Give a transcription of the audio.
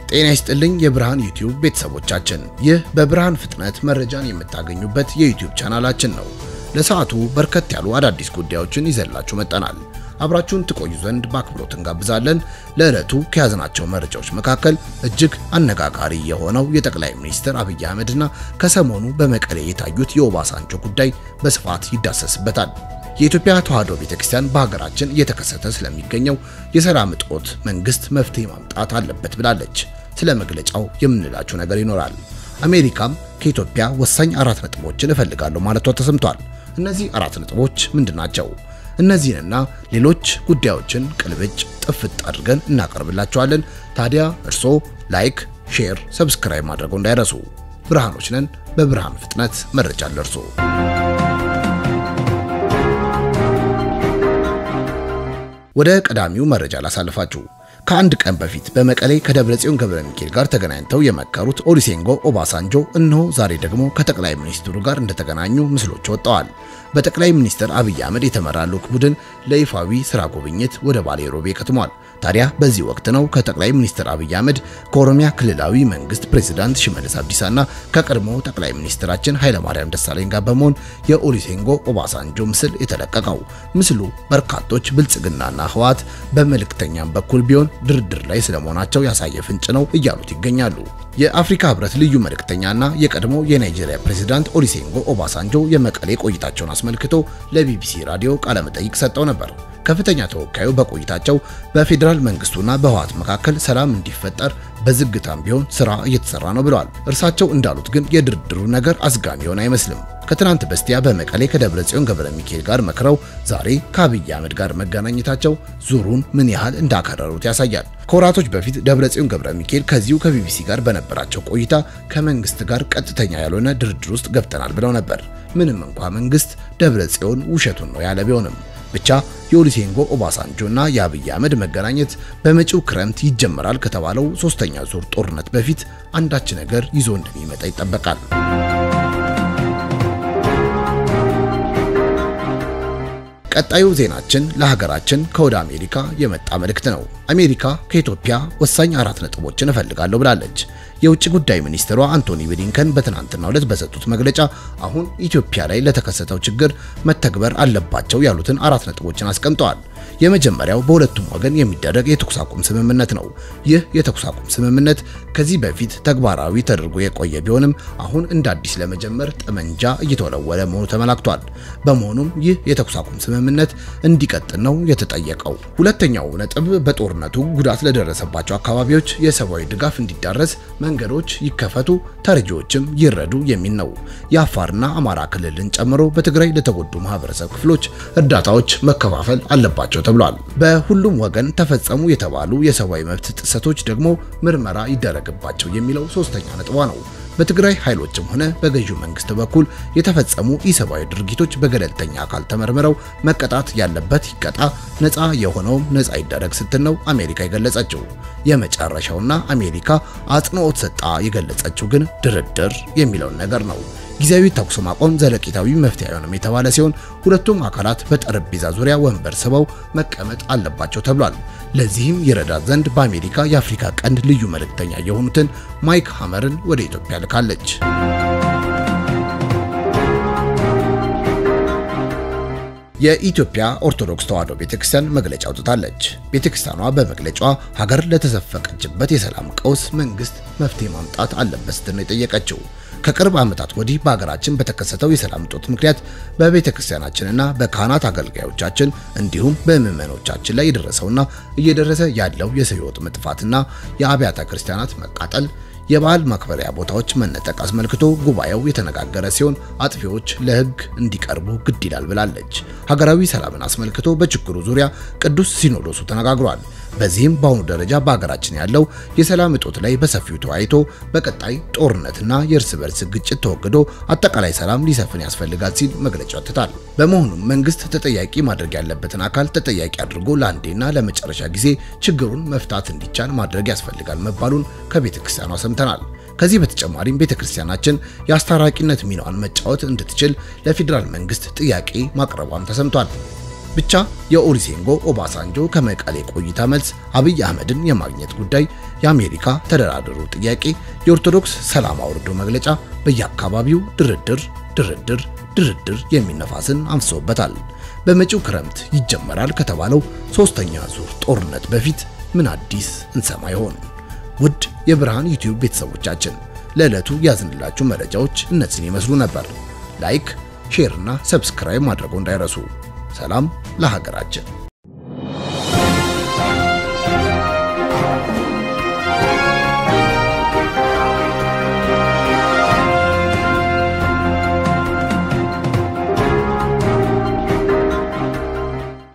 ጤና ይስጥልኝ የብርሃን ዩቲዩብ ቤተሰቦቻችን፣ ይህ በብርሃን ፍጥነት መረጃን የምታገኙበት የዩቲዩብ ቻናላችን ነው። ለሰዓቱ በርከት ያሉ አዳዲስ ጉዳዮችን ይዘላችሁ መጠናል። አብራችሁን ትቆዩ ዘንድ በአክብሮት እንጋብዛለን። ለዕለቱ ከያዝናቸው መረጃዎች መካከል እጅግ አነጋጋሪ የሆነው የጠቅላይ ሚኒስትር አብይ አህመድና ከሰሞኑ በመቀሌ የታዩት የኦባሳንጆ ጉዳይ በስፋት ይዳሰስበታል። የኢትዮጵያ ተዋሕዶ ቤተክርስቲያን በሀገራችን እየተከሰተ ስለሚገኘው የሰላም እጦት መንግስት መፍትሄ ማምጣት አለበት ብላለች። ስለ መግለጫው የምንላችሁ ነገር ይኖራል። አሜሪካም ከኢትዮጵያ ወሳኝ አራት ነጥቦችን እፈልጋለሁ ማለቷ ተሰምቷል። እነዚህ አራት ነጥቦች ምንድናቸው? እነዚህንና ሌሎች ጉዳዮችን ቅልብጭ ጥፍጥ አድርገን እናቀርብላችኋለን። ታዲያ እርስዎ ላይክ፣ ሼር፣ ሰብስክራይብ ማድረገው እንዳይረሱ። ብርሃኖች ነን። በብርሃን ፍጥነት መረጃ ለርሶ ወደ ቀዳሚው መረጃ ላሳልፋችሁ። ከአንድ ቀን በፊት በመቀሌ ከደብረጽዮን ገብረ ሚካኤል ጋር ተገናኝተው የመከሩት ኦሉሴጉን ኦባሳንጆ እነሆ ዛሬ ደግሞ ከጠቅላይ ሚኒስትሩ ጋር እንደተገናኙ ምስሎች ወጥተዋል። በጠቅላይ ሚኒስትር አብይ አህመድ የተመራ ልዑክ ቡድን ለይፋዊ ስራ ጉብኝት ወደ ባሌ ሮቤ ከትሟል። ታዲያ በዚህ ወቅት ነው ከጠቅላይ ሚኒስትር አብይ አህመድ ከኦሮሚያ ክልላዊ መንግስት ፕሬዝዳንት ሽመልስ አብዲሳና ከቀድሞ ጠቅላይ ሚኒስትራችን ኃይለማርያም ደሳለኝ ጋር በመሆን የኦሉሴጉን ኦባሳንጆ ምስል የተለቀቀው። ምስሉ በርካቶች ብልጽግናና ህወሓት በመልእክተኛም በኩል ቢሆን ድርድር ላይ ስለመሆናቸው ያሳየ ፍንጭ ነው እያሉት ይገኛሉ። የአፍሪካ ህብረት ልዩ መልእክተኛና የቀድሞ የናይጄሪያ ፕሬዝዳንት ኦሉሴጉን ኦባሳንጆ የመቀሌ ቆይታቸውን አስመልክቶ ለቢቢሲ ራዲዮ ቃለመጠይቅ ሰጠው ነበር። ከፍተኛ ተወካዩ በቆይታቸው በፌዴራል መንግስቱና በህወሓት መካከል ሰላም እንዲፈጠር በዝግታም ቢሆን ስራ እየተሰራ ነው ብለዋል። እርሳቸው እንዳሉት ግን የድርድሩ ነገር አዝጋሚ ሆነ አይመስልም። ከትናንት በስቲያ በመቀሌ ከደብረ ጽዮን ገብረ ሚካኤል ጋር መክረው ዛሬ ከአብይ አህመድ ጋር መገናኘታቸው ዙሩን ምን ያህል እንዳከረሩት ያሳያል። ከወራቶች በፊት ደብረ ጽዮን ገብረ ሚካኤል ከዚሁ ከቢቢሲ ጋር በነበራቸው ቆይታ ከመንግስት ጋር ቀጥተኛ ያልሆነ ድርድር ውስጥ ገብተናል ብለው ነበር። ምንም እንኳ መንግስት ደብረ ጽዮን ውሸቱን ነው ያለ ቢሆንም ብቻ የኦሉሴጉን ኦባሳንጆ እና የአብይ አህመድ መገናኘት በመጪው ክረምት ይጀመራል ከተባለው ሶስተኛ ዙር ጦርነት በፊት አንዳች ነገር ይዞ እንደሚመጣ ይጠበቃል። ቀጣዩ ዜናችን ለሀገራችን ከወደ አሜሪካ የመጣ መልእክት ነው። አሜሪካ ከኢትዮጵያ ወሳኝ አራት ነጥቦችን እፈልጋለሁ ብላለች። የውጭ ጉዳይ ሚኒስትሯ አንቶኒ ብሊንከን በትናንትናው ዕለት በሰጡት መግለጫ አሁን ኢትዮጵያ ላይ ለተከሰተው ችግር መተግበር አለባቸው ያሉትን አራት ነጥቦችን አስቀምጠዋል። የመጀመሪያው በሁለቱም ወገን የሚደረግ የተኩስ አቁም ስምምነት ነው። ይህ የተኩስ አቁም ስምምነት ከዚህ በፊት ተግባራዊ ተደርጎ የቆየ ቢሆንም አሁን እንደ አዲስ ለመጀመር ጠመንጃ እየተወለወለ መሆኑ ተመላክቷል። በመሆኑም ይህ የተኩስ አቁም ስምምነት እንዲቀጥል ነው የተጠየቀው። ሁለተኛው ነጥብ በጦርነቱ ጉዳት ለደረሰባቸው አካባቢዎች የሰብአዊ ድጋፍ እንዲዳረስ መንገዶች ይከፈቱ፣ ተረጂዎችም ይረዱ የሚል ነው። የአፋርና አማራ ክልልን ጨምሮ በትግራይ ለተጎዱ ማህበረሰብ ክፍሎች እርዳታዎች መከፋፈል አለባቸው ተብሏል። በሁሉም ወገን ተፈጸሙ የተባሉ የሰብአዊ መብት ጥሰቶች ደግሞ ምርመራ ይደረግባቸው የሚለው ሶስተኛ ነጥቧ ነው። በትግራይ ኃይሎችም ሆነ በገዢው መንግስት በኩል የተፈጸሙ ኢሰብአዊ ድርጊቶች በገለልተኛ አካል ተመርምረው መቀጣት ያለበት ይቀጣ፣ ነፃ የሆነውም ነፃ ይደረግ ስትል ነው አሜሪካ የገለጸችው። የመጨረሻውና አሜሪካ አጽንኦት ሰጣ የገለጸችው ግን ድርድር የሚለውን ነገር ነው። ጊዜያዊ ተኩስ ማቆም ዘለቂታዊ መፍትሄ አይሆንም የተባለ ሲሆን ሁለቱም አካላት በጠረጴዛ ዙሪያ ወንበር ስበው መቀመጥ አለባቸው ተብሏል። ለዚህም ይረዳት ዘንድ በአሜሪካ የአፍሪካ ቀንድ ልዩ መልእክተኛ የሆኑትን ማይክ ሃመርን ወደ ኢትዮጵያ ልካለች። የኢትዮጵያ ኦርቶዶክስ ተዋሕዶ ቤተክርስቲያን መግለጫ አውጥታለች። ቤተክርስቲያኗ በመግለጫዋ ሀገር ለተዘፈቀችበት የሰላም ቀውስ መንግስት መፍትሄ ማምጣት አለበት ስትል ነው የጠየቀችው። ከቅርብ ዓመታት ወዲህ በሀገራችን በተከሰተው የሰላም እጦት ምክንያት በቤተ ክርስቲያናችንና በካህናት አገልጋዮቻችን እንዲሁም በምዕመኖቻችን ላይ የደረሰውና እየደረሰ ያለው የሰው ሕይወት መጥፋትና የአብያተ ክርስቲያናት መቃጠል የበዓል ማክበሪያ ቦታዎች መነጠቅ አስመልክቶ ጉባኤው የተነጋገረ ሲሆን አጥፊዎች ለሕግ እንዲቀርቡ ግድ ይላል ብላለች። ሀገራዊ ሰላምን አስመልክቶ በችግሩ ዙሪያ ቅዱስ ሲኖዶሱ ተነጋግሯል። በዚህም በአሁኑ ደረጃ በሀገራችን ያለው የሰላም እጦት ላይ በሰፊው ተወያይቶ በቀጣይ ጦርነትና የእርስ በርስ ግጭት ተወግዶ አጠቃላይ ሰላም ሊሰፍን ያስፈልጋል ሲል መግለጫ ወጥቷል። በመሆኑም መንግስት ተጠያቂ ማድረግ ያለበትን አካል ተጠያቂ አድርጎ ለአንዴና ለመጨረሻ ጊዜ ችግሩን መፍታት እንዲቻል ማድረግ ያስፈልጋል መባሉን ከቤተ ክርስቲያኗ ሰምተናል። ከዚህ በተጨማሪም ቤተ ክርስቲያናችን የአስታራቂነት ሚናዋን መጫወት እንድትችል ለፌዴራል መንግስት ጥያቄ ማቅረቧም ተሰምቷል። ብቻ የኦሉሴጉን ኦባሳንጆ ከመቀሌ ቆይታ መልስ አብይ አህመድን የማግኘት ጉዳይ የአሜሪካ ተደራደሩ ጥያቄ፣ የኦርቶዶክስ ሰላም አውርዶ መግለጫ በየአካባቢው ድርድር ድርድር ድርድር የሚነፋስን አንፍሶበታል። በመጪው ክረምት ይጀመራል ከተባለው ሶስተኛ ዙር ጦርነት በፊት ምን አዲስ እንሰማ ይሆን? ውድ የብርሃን ዩቲዩብ ቤተሰቦቻችን ለዕለቱ ያዝንላችሁ መረጃዎች እነዚህን ይመስሉ ነበር። ላይክ፣ ሼር እና ሰብስክራይብ ማድረጉ እንዳይረሱ። ሰላም ለሀገራችን።